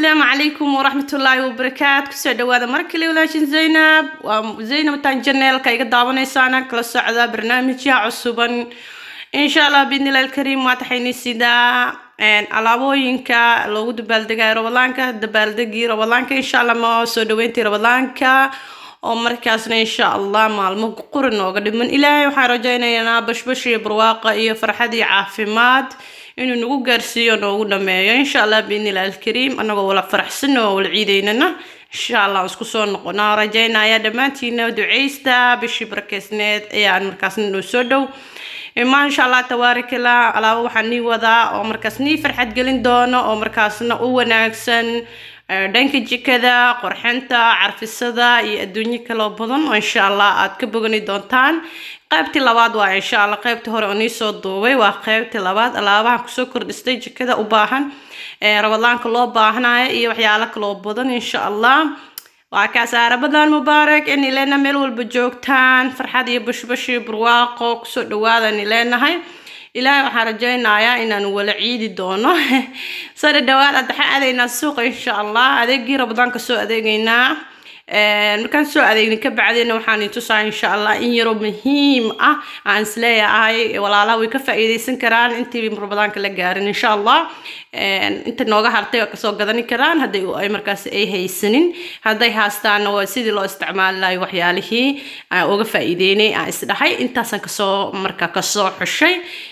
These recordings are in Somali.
asalaamu calaykum waraxmatullaahi wabarakaatu kusoo dhawaada mar kale walaashin zaynab waa zaynab taan janeelka iga daawanaysaana kala socda barnaamijya cusuban insha allah biidnillahi alkariim waa taxayni sidaa alaabooyinka loogu dabaaldegayo rabadaanka dabaaldegii rabadaanka insha allah ma soo dhaweyntii rabadaanka oo markaasna insha allah maalmo quri nooga dhiman ilaahay waxaan rajaynaynaa bashbash iyo barwaaqa iyo farxad iyo caafimaad inuu nagu gaarsiiyo noogu dhameeyo insha allah biidnillahi alkariim anagoo wala faraxsan oo wala ciideynana insha allah isku soo noqonaa rajaynaya dhammaantiina duceysta bishii barakeysneed ayaan markaasna noo soo dhow maasha allah tabaarikala alaabo waxaan nii wadaa oo markaas nii farxad gelin doono oo markaasna u wanaagsan dhanka jikada qorxinta carfisada iyo adduunyo kaloo badan oo insha allah aad ka bogani doontaan qaybtii labaad waa insha allah qaybtii hore oo nii soo duubay waa qaybtii labaad alaabaha kusoo kordhistay jikada u baahan rabadaanka loo baahanayo iyo waxyaalo kaloo badan insha allah waa kaasa rabadan mubaarak in ilena meel walba joogtaan farxad iyo bashbash iyo barwaaqo kusoo dhawaadan ileenahay ilaahay waxaan rajaynayaa inaan wala ciidi doono soo dhadhawaad addaxa aadaynaa suuqa insha allah adeegii rabadaanka soo adeegaynaa markaan soo adeegna ka bacdina waxaan tusaa insha allah in yaroo muhiim ah aan isleeyahay walaalaha way ka faa'iideysan karaan intii rabadaanka la gaarin insha allah inta nooga hartay waa kasoo gadani karaan hadday ay markaas ay haysanin hadday haastaana waa sidii loo isticmaali lahay waxyaalihii aan uga faa'iideynay aan isdhahay intaasaan kasoo marka kasoo xushay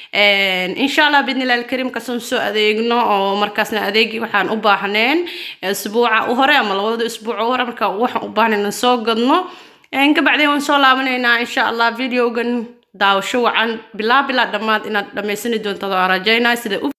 insha allah bidnillahi alkariim kasoon soo adeegno oo markaasna adeegii waxaan u baahneen isbuuca u hore ama labada isbuuc u hore marka waxaan u baahnayn soo gadno kabacdeen waan soo laabanaynaa insha allah videogan daawasho wacan bilaa bilaa dhammaad inaad dhammaysani doonto waan rajaynaa sida u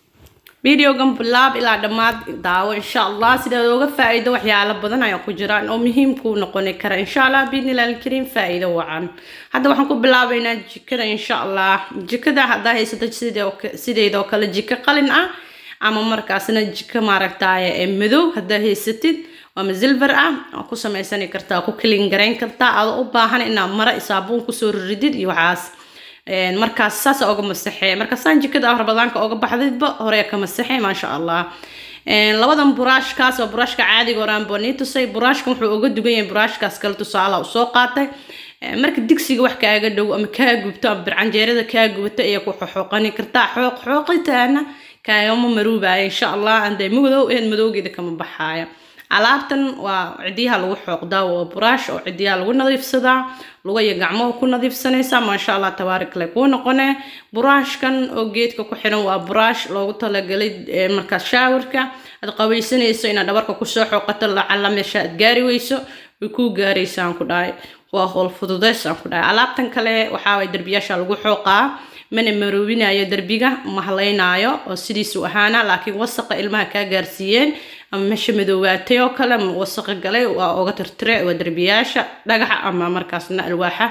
videogan bilaab ilaa dhammaad daawo insha allah sidaad uga faa-iido waxyaalo badan ayaa ku jiraan oo muhiim kuu noqoni kara insha allah biidnillahi alkariim faa-iido wacan hadda waxaan ku bilaabaynaa jikada insha allah jikada haddaa haysato sideedoo kale jiko qalin ah ama markaasna jiko maaragtaaye ee madow haddaa haysatid ama silver ah waa ku samaysani kartaa ku kilin garayn kartaa adoo u baahan inaad mara saabuun kusoo riridid iyo waxaas markaas saas oga masaxee markaasaan jikada rabadaanka oga baxdaydba hore ka masaxee maasha allah labadan buraashkaas waa buraashka caadiga horaan baa nii tusay buraashkan wuxuu uga dugan yahay buraashkaas kale tusaala usoo qaatay marka digsiga wax kaaga dhow ama kaa gubto ama bircanjeerada kaa gubato ayaa ku xoxooqani kartaa xooq xooqitaana kaagama maruubaya insha allah anday madow eed madowgeeda kama baxaaya alaabtan waa cidiyaha lagu xooqdaa waa buraash oo cidiyaha lagu nadiifsadaa lugaya gacmoha ku nadiifsanaysaa maasha allah tabaarikale kuu noqone buraashkan oo geedka ku xiran waa buraash loogu talagalay markaas shaawirka aad qabaysanayso inaad dhabarka kusoo xooqato lacala meesha aad gaari weyso way kuu gaaraysaan ku dhahay waa howl fududeysaan ku dhahay alaabtan kale waxaa derbiyaasha lagu xooqaa mana maroobinayo derbiga ma halaynaayo oo sidiisu ahaana laakiin wasaqa ilmaha kaa gaarsiiyeen ama meesha madoowaatay oo kale ama wasaqa galay waa oga tirtire waa derbiyaasha dhagaxa ama markaasna alwaaxa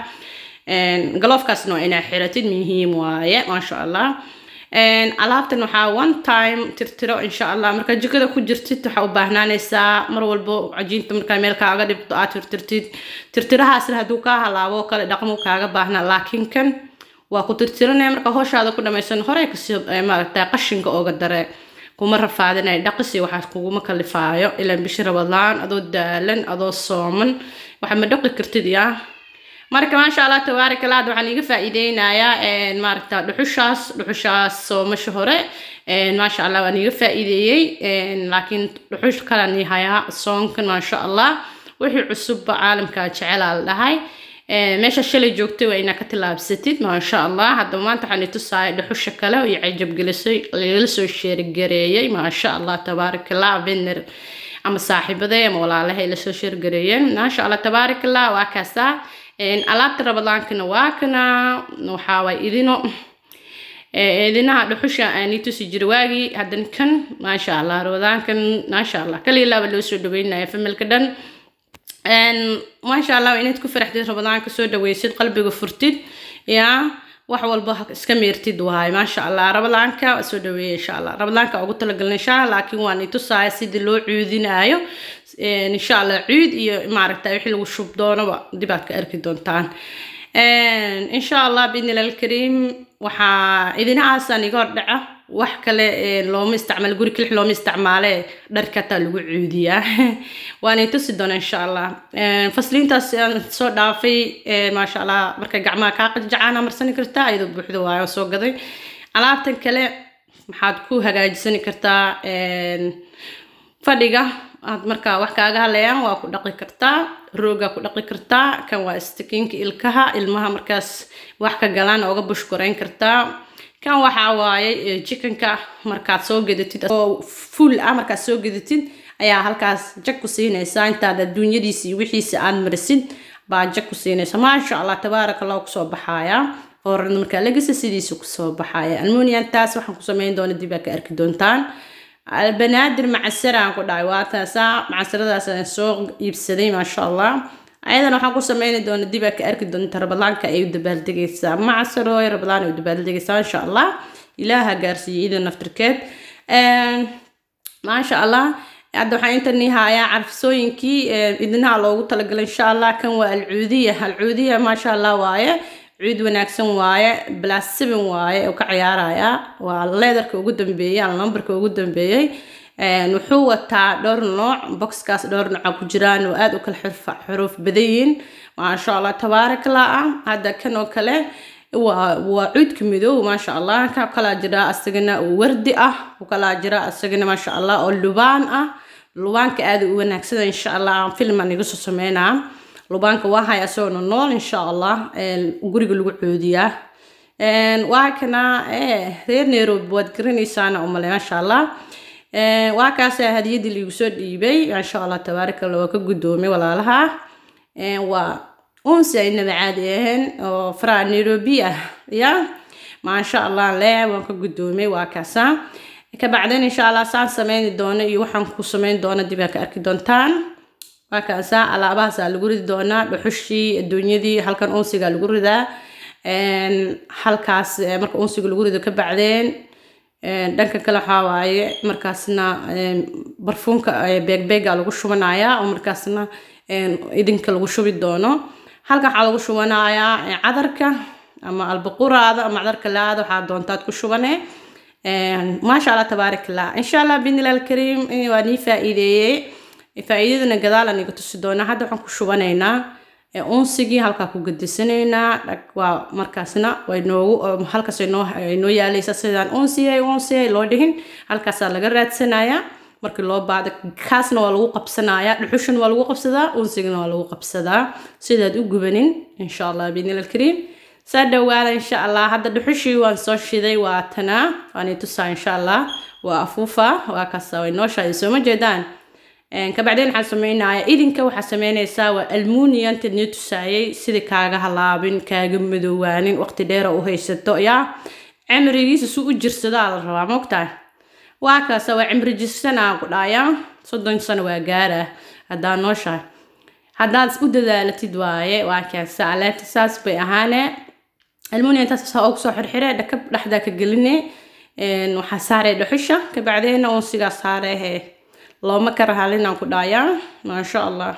galoofkaasna waa inaa xiratid muhiim waaye maasha allah alaabtan waxaa one time tirtiro insha allah markaa jikada ku jirtid waxaa u baahnaanaysaa mar walbo cajiinta markaa meel kaaga dhibto aad tirtirtid tirtirahaasna hadduu kaa halaabo kale dhaqmo kaaga baahnaa laakiin kan waa ku tirtiranaya marka howshaada ku dhamaysan horey kasii maaragta qashinka ooga dare kuma rafaadinay dhaqisi waxaas kuguma kalifaayo ilaan bishi rabadaan adoo daalan adoo sooman waxa ma dhaqi kartid yaa marka maasha allah tabaarak allah waxaan iga faa'iideynayaa maaragta dhuxushaas dhuxushaas soomasha hore maasha allah waan iga faa'iideeyey laakiin dhuxush kalan hayaa soonkan maasha allah wixii cusubba caalamka jecelaa la dhahay meesha shalay joogtay waa inaa ka tillaabsatid maasha allah hadda maanta waxaan itusaaya dhuxusha kale iyo cajabgelisay lagala soo sheergareeyey maasha allah tabaarakallah bener ama saaxiibaday ama walaalahay lasoo sheergareeyeen maasha allah tabaarakallah waa kaasaa alaabta rabadaankana waa kana waxaa waay idino idinaha dhuxusha aanii tusi jira waagii haddan kan maasha allah rabadaankan maasha allah kaliilaaba loo soo dhaweynaya familka dhan maasha allah inaad ku faraxdid rabadaanka soo dhaweysid qalbiga furtid yaa wax walba iska meertid waay maasha allah rabadaanka soo dhaweeya insha allah rabadaanka ugu talagalna insha allah laakiin waan itusaaya sidii loo cuudinaayo insha allah cuud iyo maaragta wixii lagu shub doonaba dib aad ka arki doontaan insha allah biidnillahi alkariim waxaa idinahaasaan iga hordhaca wax kale looma isticmaalo guri kelix looma isticmaale dharka hataa lagu cuudiyaa waana tusi doona insha allah fasliintaas aan soo dhaafay maasha allah marka gacmaha kaa qajajacaana marsani kartaa iyadoo buuxda waayo soo gaday alaabtan kale maxaad ku hagaajisani kartaa fadhiga aad markaa wax kaaga hadlayaan waa ku dhaqi kartaa roogaa ku dhaqi kartaa kan waa istikiinka ilkaha ilmaha markaas wax ka galaan ooga bushkoreyn kartaa kan waxaa waaye jikanka markaad soo gadatid oo full ah markaad soo gadatid ayaa halkaas jag ku siinaysaa intaad adduunyadiisa iyo wixiisa aad marisid baa jag ku siinaysa maasha allah tabaaraka allah kusoo baxaaya ooran markaa lagasa sidiisa kusoo baxaaya almuniyantaas waxaan ku sameyn doona dib aa ka arki doontaan banaadir macasaraan ku dhahay waa taasaa macasaradaas aan soo iibsaday maasha allah ayadana waxaan ku sameyni doona dib aa ka arki doonta rabadaanka ay u dabaaldegaysaa macasarooy rabadaan ay u dabaaldegaysaa insha allah ilaaha gaarsiiyey ida naftirkeed maasha allah hadda waxaan intani hayaa carfisooyinkii idinaha loogu talagalay insha allah kan waa alcuudiya alcuudiya maasha allah waaye cuud wanaagsan waaye blas seven waaye oo ka ciyaaraya waa leedarka ugu dambeeyey ama lambarka ugu dambeeyey wuxuu wataa dhowr nooc boxkaas dhowr nooca ku jiraan oo aada u kala xuruuf badan yihiin maasha allah tabaarakallah ah hadda kan oo kale waa waa cuudka midow maasha allah ka kalaa jira asagana oo wardi ah u kalaa jira asagana maasha allah oo lubaan ah lubaanka aada u wanaagsada insha allah aan filman iga soo sameynaa lubaanka waa haya asagoo nool insha allah guriga lagu coodiyaa waa kana reer nairobi waad garanaysaana umale maasha allah waa kaasa hadiyadii liigu soo dhiibay maasha allah tabaaraka allah waa ka guddoomay walaalaha waa unsi aynaba caadi ahayn oo faraa nairobi ah ya maasha allah le waan ka guddoomay waa kaasa kabacdeen insha allah saan sameyni doono iyo waxaan ku sameyn doono dib aa ka arki doontaan waa kaasa alaabahaasaa lagu ridi doonaa dhuxushii adduunyadii halkan unsiga lagu ridaa halkaas marka unsiga lagu rido ka bacdeen dhanka kale waxaa waaye markaasna barfuunka beegbeega lagu shubanayaa oo markaasna idinka lagu shubi doono halkan waxaa lagu shubanayaa cadarka ama albaquraada ama cadarka laada waxaa doontaad ku shubane maasha allah tabaarak allah insha allah bidnillah alkariim waa nii faa-iideeyey faa-iidadana gadaalan iga tusi doonaa hadda waxaan ku shubanaynaa unsigii halkaa ku gadisanaynaa waa markaasna way noogu halkaas noo noo yaalaysa sidaan unsiyay unsiyay loo dhihin halkaasaa laga raadsanayaa markii loo baahdo kaasna waa lagu qabsanayaa dhuxushan waa lagu qabsadaa unsigana waa lagu qabsadaa sidaad u gubanin insha allah bidnillah alkariim saa dhawaada insha allah hadda dhuxushii waan soo shiday waa tanaa waan tusaa insha allah waa afuufa waa kaasa way nooshahay sooma jeedaan kabacdeen waxaan sameynayaa idinka waxaa sameynaysaa waa almuniyanted nii tusaayay sidii kaaga halaabin kaaga madoowaanin waqti dheera u haysato yaa cimrigiisa su u jirsadaa la rabaa mogtahay waa kaasa waa cimri jirsanaa ku dhaayaa soddon sano waa gaara haddaa nooshahay haddaad u dadaalatid waaye waa kaasa alaabta saas bay ahaane almuniyantaas saa ugu soo xirxire dhakab dhexdaa ka geline waxaa saaree dhuxusha kabacdeena unsigaa saareehe looma kara halinaan ku dhaayaa maasha allah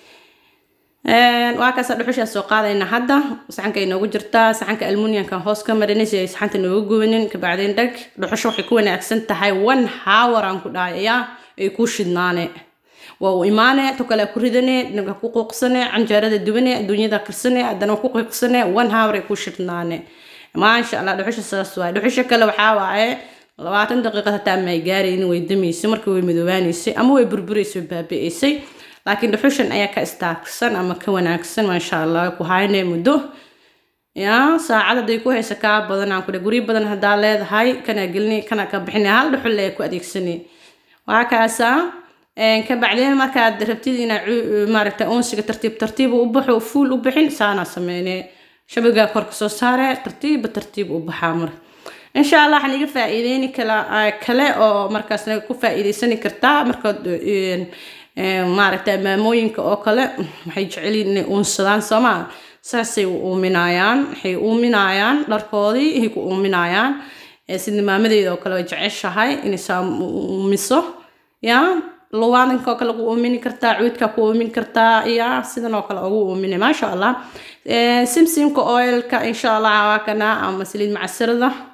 waa kaasa dhuxushaa soo qaadayna hadda saxanka inoogu jirtaa saxanka almuniyankan hoos ka marinay si ay saxanta nooga gubanin kabacdeen dhag dhuxusha waxay ku wanaagsan tahay one hour aan ku dhaayayaa ay ku shidnaane waa u imaane to kale ku ridane dhanka ku quuqsane canjeerada dubane adduunyada karsane haddana ku qiiqsane one hour ay ku shidnaane maasha allah dhuxusha saas waaye dhuxusha kale waxaa waaye labaatan daqiiqad hataa may gaaraynin way damaysay marka way madoobaanaysay ama way burburaysay baabi'aysay laakiin dhuxushan ayaa ka istaagsan ama ka wanaagsan maasha allah ku haynay muddo ya saacad hadday ku haysa kaa badan aan kudhe guryo badan haddaa leedahay kanaa gelini kanaa ka bixinay hal dhuxul lee ku adeegsanay waa kaasa ka bacdeen markaad rabtid inaa maaragta unsiga tartiib tartiib u baxo fuul u bixin saanaa sameynee shabagaa korka soo saare tartiiba tartiib u baxaa mar insha allah waxaan iga faa-iideyni kala kale oo markaasna ku faa-iideysani kartaa markaad maaragta maamooyinka oo kale waxay jecelyiin inay uunsadaan soomaa saasay u uuminayaan waxay uuminayaan dharkoodii ay ku uuminayaan sida maamadeeda oo kale way jeceshahay inay saa uumiso ya luwaadanka oo kale ku uumini kartaa cuudka ku uumin kartaa ya sidan oo kale ugu uumina maasha allah simsimka oilka insha allah waa kana ama saliid macsarada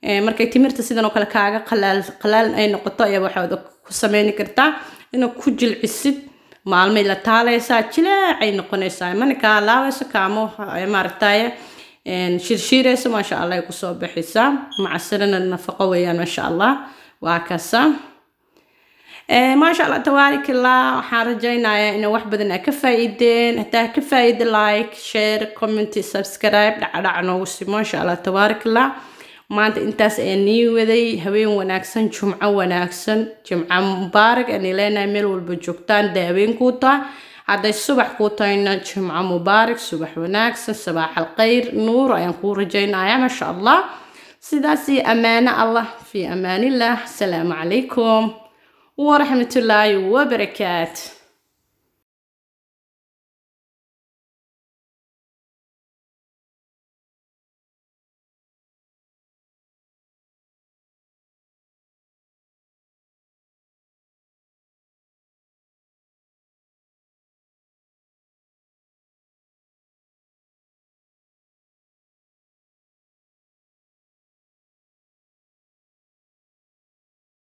markay timirta sidan oo kale kaaga qalaal qalaalan ay noqoto ayaa waxaad ku sameyni kartaa inaad ku jilcisid maalmay la taalaysaa jileecay noqonaysaa mana kaa laabayso kaamo maaragtaye shirshiirayso maasha allah ay kusoo baxaysaa macasalana nafaqo weeyaan maasha allah waa kasa maasha allah tabaarikallah waxaan rajaynayaa in wax badan aa ka faa'iideen hataa ka faa'iide like share comment subscribe dhacdhac noogu si maasha allah tabaarikallah maanta intaas ayaa nii waday haween wanaagsan jumco wanaagsan jimco mubaarak ani leenahay meel walba joogtaan dee haween kuu tahay hadday subax kuu tahayna jimco mubaarak subax wanaagsan sabaax alkhayr nuur ayaan kuu rajaynayaa maasha allah sidaas iyo ammaano allah fii amaanillah asalaamu calaykum waraxmatullaahi wabarakaatu